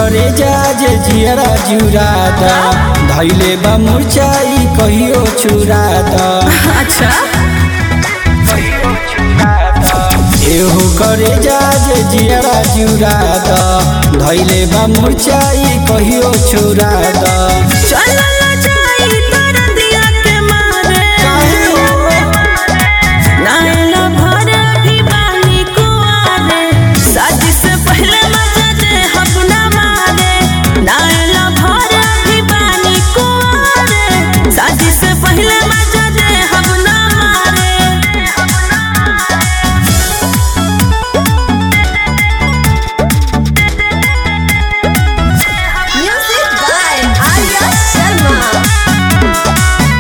करे जा जे जियरा जुरा द धैले बा मुरचाई कहियो छुरा द अच्छा एहो करे जा जे जियरा जुरा द धैले बा मुरचाई कहियो छुरा द चलल जाई तोर दिया के मारे काहे हो? नायला भर भी बानी कुआरे शादी से पहले मजा दे अपना मारे नायला भर भी बानी कुआरे शादी से पहले मजा दे अपना मारे Music by Arya Sharma.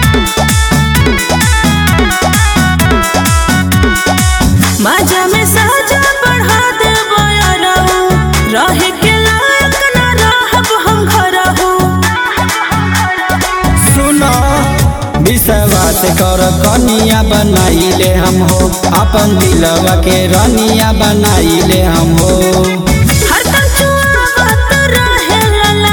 मजा में साजा बढ़ा दे बयरहू रहे के लायक न रहब हम घरहू सुनो विश्वास कर कनिया बनाइले हम हो अपन दिलवा के रनिया बनाइले हम हो हरदम चुआवत रहे लला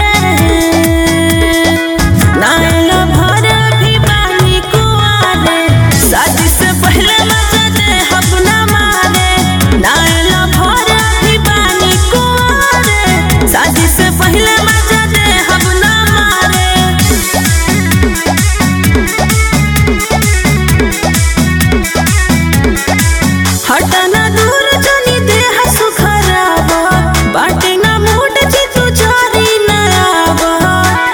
रे नायला भर भी बानी कुआरे शादी से पहले मजा दे अपना मारे नायला भर भी बानी कुआरे शादी से पहले मजा दे अपना मारे हटना दूर जनी देह सुखरावा बाटे ना मूड जी तू जारी न आवा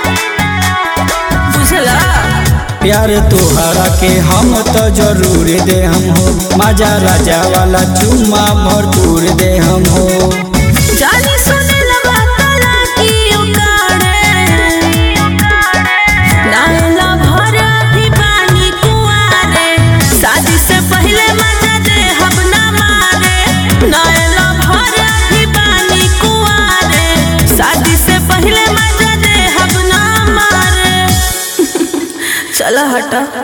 बुझला प्यार तोहरा के हम तो जरूर दे हम हो मजा राजा वाला चुम्मा भरपूर दे हम हो जानी सुने लगा तला की उकाड़े नाला भर भी बानी कुआरे शादी से पहले मजा दे हम ना मारे नाला भर भी बानी कुआरे शादी से पहले मजा दे हम ना मारे चला हटा